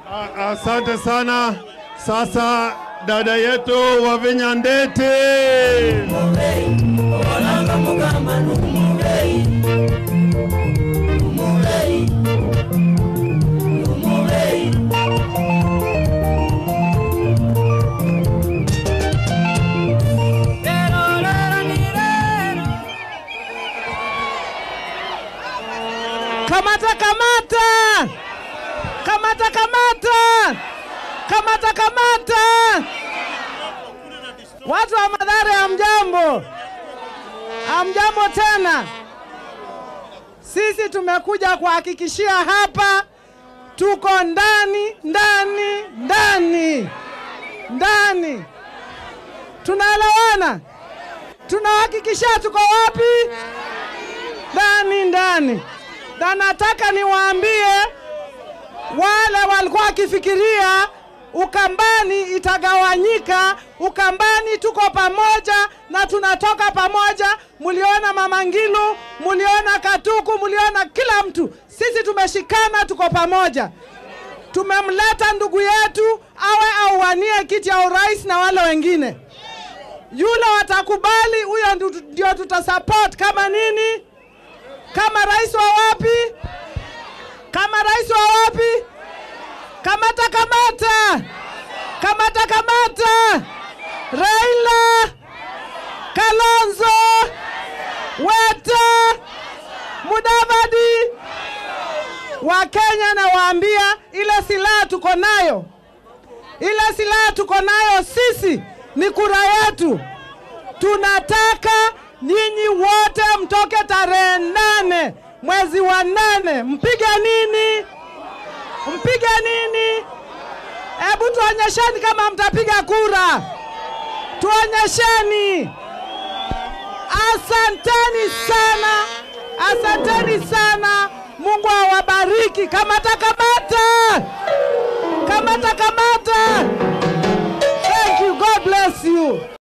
A- Asante sana. Sasa dada yetu wa Vinyandete. Kamata, kamata, kamata, kamata, kamata, kamata. Watu wa Mathare, hamjambo? Hamjambo tena. Sisi tumekuja kuhakikishia hapa tuko ndani, ndani, ndani, ndani. Tunaelewana? Tunahakikishia tuko wapi? Ndani, ndani na nataka niwaambie wale walikuwa wakifikiria Ukambani itagawanyika. Ukambani tuko pamoja na tunatoka pamoja. Muliona Mama Ngilu, muliona Katuku, muliona kila mtu. Sisi tumeshikana, tuko pamoja. Tumemleta ndugu yetu awe auwanie kiti ya urais na wale wengine. Yule watakubali, huyo ndu- ndio tutasupport kama nini kama rais wa wapi? Kama rais wa wapi? Kamata, kamata, kamata, kamata! Raila, Kalonzo, Weta, Mudavadi. Wakenya nawaambia, ile silaha tuko nayo, ile silaha tuko nayo sisi ni kura yetu. Tunataka nyinyi wote mtoke tarehe nane mwezi wa nane, mpige nini? Mpige nini? Hebu tuonyesheni kama mtapiga kura, tuonyesheni. Asanteni sana, asanteni sana. Mungu awabariki. Kamata, kamata, kamata, kamata. Thank you. God bless you.